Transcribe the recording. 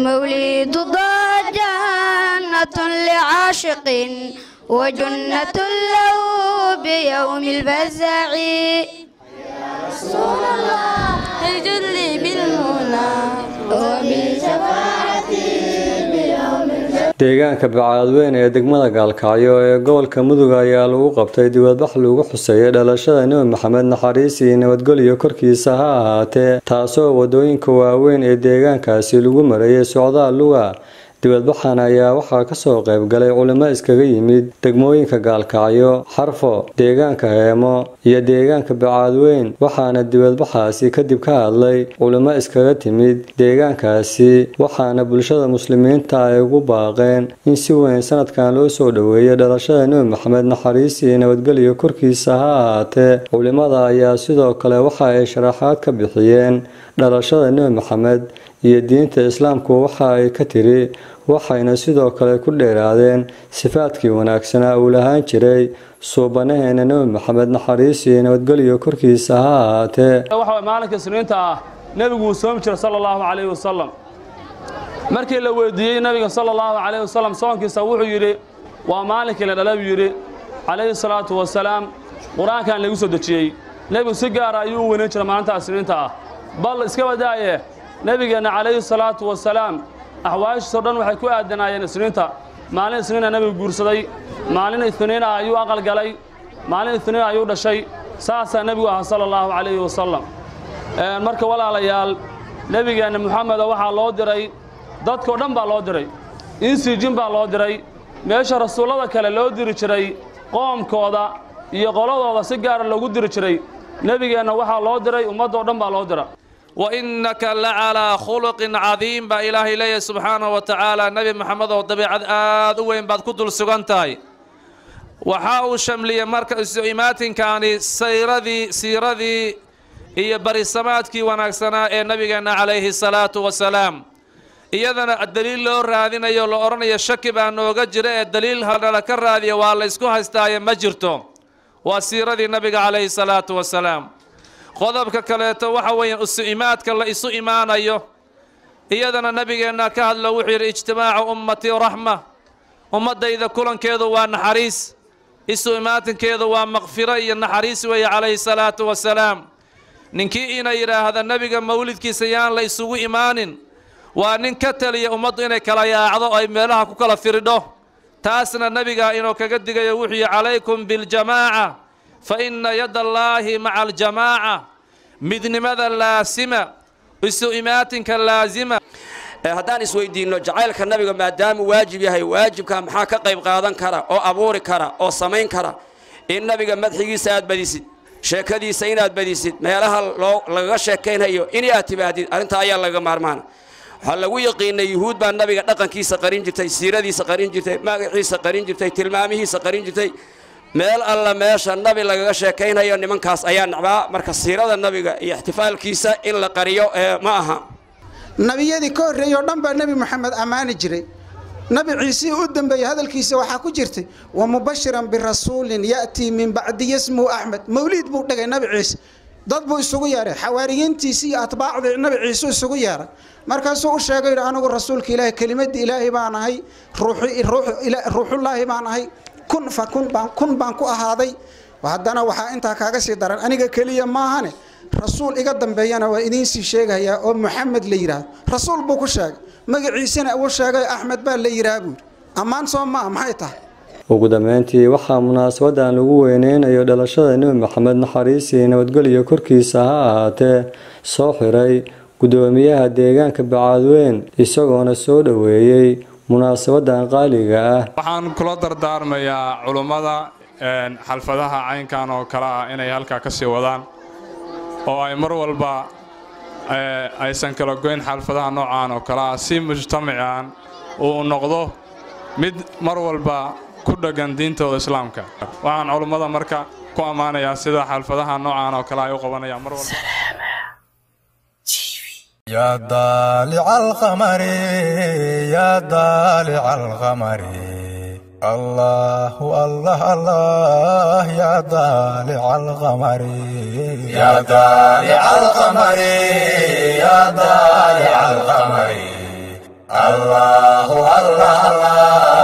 مولد ضاء جنة لعاشق وجنة له بيوم الفزع رسول الله اجد لي بالمنى وبشفاعتي بيوم deegaanka bacaadweyn ee degmada gaalkacyo ee gobolka mudug ayaa lagu qabtay dibadbax lagu xuseeyay dhalashada nebi maxamed naxariis iyo nabadgelyo korkiisa ha ahaatee taasoo wadooyinka waaweyn ee deegaankaasi lagu marayay socdaal luga dibadbaxan ayaa waxaa kasoo qayb galay culimo iskaga yimid degmooyinka gaalkacyo xarfo deegaanka heemo iyo deegaanka bacaadweyn waxaana dibadbaxaasi kadib ka hadlay culimo iskaga timid deegaankaasi waxaana bulshada muslimiinta ay ugu baaqeen in si weyn sanadkan loo soo dhoweeyo dhalashada nebi maxamed naxariis iyo nabadgelyo korkiisa ha ahaatee culimada ayaa sidoo kale waxa ay sharaxaad ka bixiyeen dhalashada nebi maxamed iyo diinta islaamku waxa ay ka tiri waxayna sidoo kale ku dheeraadeen sifaadkii wanaagsanaa uu lahaan jiray suubanaheena nebi maxamed naxariis iyo nabadgelyo korkiisa ha ahaatee waxa maalinka isniinta ah nebigu uu soomi jiray sala allahu calayhi wasalam markii la weydiiyey nebiga sala allahu calayhi wasalam soonkiisa wuxuu yidhi waa maalinkii la dhala buu yidhi calayhi salaatu wasalaam qur-aankan lagu soo dejiyey nebigu si gaara ayuu u weynayn jiray maalinta isniinta ah bal iska wadaaye nebigeenna calayhi salaatu wasalaam axwaashiisoo dhan waxay ku aadanaayeen isniinta maalin isniina nebigu guursaday maalin isniina ayuu aqal galay maalin isniina ayuu dhashay saasaa nebigu ahaa sala allahu calayhi wasalam marka walaalayaal nebigeenna moxameda waxaa loo diray dadkao dhan baa loo diray insiijin baa loo diray meesha rasuullada kale loo diri jiray qoomkooda iyo qoladooda si gaara loogu diri jiray nebigeenna waxaa loo diray ummaddoo dhan baa loo dira وإنك لعلى خلق عظيم با إلهي لي سبحانه وتعالى نبي محمد وطبيعة آد وين بعد كدل سغنتاي وحاو شملية مركز إيمات كان سيرذي سيرذي هي برسماتكي ونكسنا إيه نبينا عليه الصلاة والسلام iyadana daliil loo raadinayo la odhanayo shaki baa nooga jira ee daliil hadhala ka raadiya waa la ysku haystaaye ma jirto waa siiradii nabiga calayhi salaatu wasalaam qodobka kaleeto waxa weeyaan isu imaadka la isu imaanayo iyadana nabigeenna ka hadlo wuxuu yidhi ijtimaacu ummatii raxma ummaddayda kulankeedu waa naxariis isu imaatinkeedu waa makfiro iyo naxariis weeye calayhi salaatu wasalaam ninkii ina yidhaahda nebiga mawlidkiisa yaan la isugu imaanin waa nin ka taliya ummaddu inay kala yaacdo ay meelaha ku kala firidho taasna nebiga inuu kaga digayo wuxuu yidhi calaykum biاljamaaca fa ina yadda allaahi maca aljamaaca midnimada laasima isu imaatinka laasima haddaan isweydiinno jacaylka nabiga maadaamuu waajib yahay waajibka maxaa ka qayb qaadan kara oo abuuri kara oo samayn kara in nabiga madxigiisa aad badisid sheekadiisa inaad badisid meelaha loo lagaga sheekaynhayo in aad timaadid arrintaa ayaa laga maarmaana waxaa lagu yaqiinay yuhuud baa nabiga dhaqankiisa qarin jirtay siiradiisa qarin jirtay magaciisa qarin jirtay tilmaamihiisa qarin jirtay meel alla meesha nabi lagaga sheekaynhayo nimankaas ayaa nacbaa marka siirada nabiga iyo ixtifaalkiisa in la qariyo ee ma aha nabiyadii ka horreeyey oo dhan baa nebi moxamed ammaani jiray nabi ciisii u dambeeyey hadalkiisa waxaa ku jirtay wa mubashiran birasuulin ya'tii min bacdi yasmuhu axmed mawliid buu dhigay nabi ciise dad buu isugu yeeray xawaariyiintiisi iyo atbaacdii nabi ciise isugu yeeray markaasuu u sheegay yidhi anigu rasuulka ilaahay kelimadii ilaahay baan ahay ruuxullaahi baan ahay kun fa kun baan kun baan ku ahaaday haddana waxaa intaa kaaga sii daran aniga keliya maahane rasuul iga dambeeyana waa idiinsii sheegayaa oo moxamed la yidhaahdo rasuul buu ku sheegay magaciisana uu sheegay axmed baa la yidhaha buuri ammaan soo maa maxay tahay ugu dambeyntii waxaa munaasabadan lagu weyneynayo dhalashada nebi maxamed naxariis iyo nabadgelyo korkiisa ha ahaatee soo xiray gudoomiyaha deegaanka bacaadweyn isagoona soo dhoweeyey munaasabadan qaaliga ah waxaan kula dardaarmayaa culummada xalfadaha caynkan oo kale ah inay halkaa ka sii wadaan oo ay mar walba aysan kala goyn xalfadaha noocaan oo kale ah si mujtamacan uu noqdo mid mar walba ku dheggan diintooda islaamka waxaan culummada marka ku ammaanayaa sida xalfadaha noocaan oo kale ay u qabanayaan mar walba يا ضالع القمر يا ضالع القمر الله الله الله يا ضالع القمر يا ضالع القمر يا ضالع القمر الله الله الله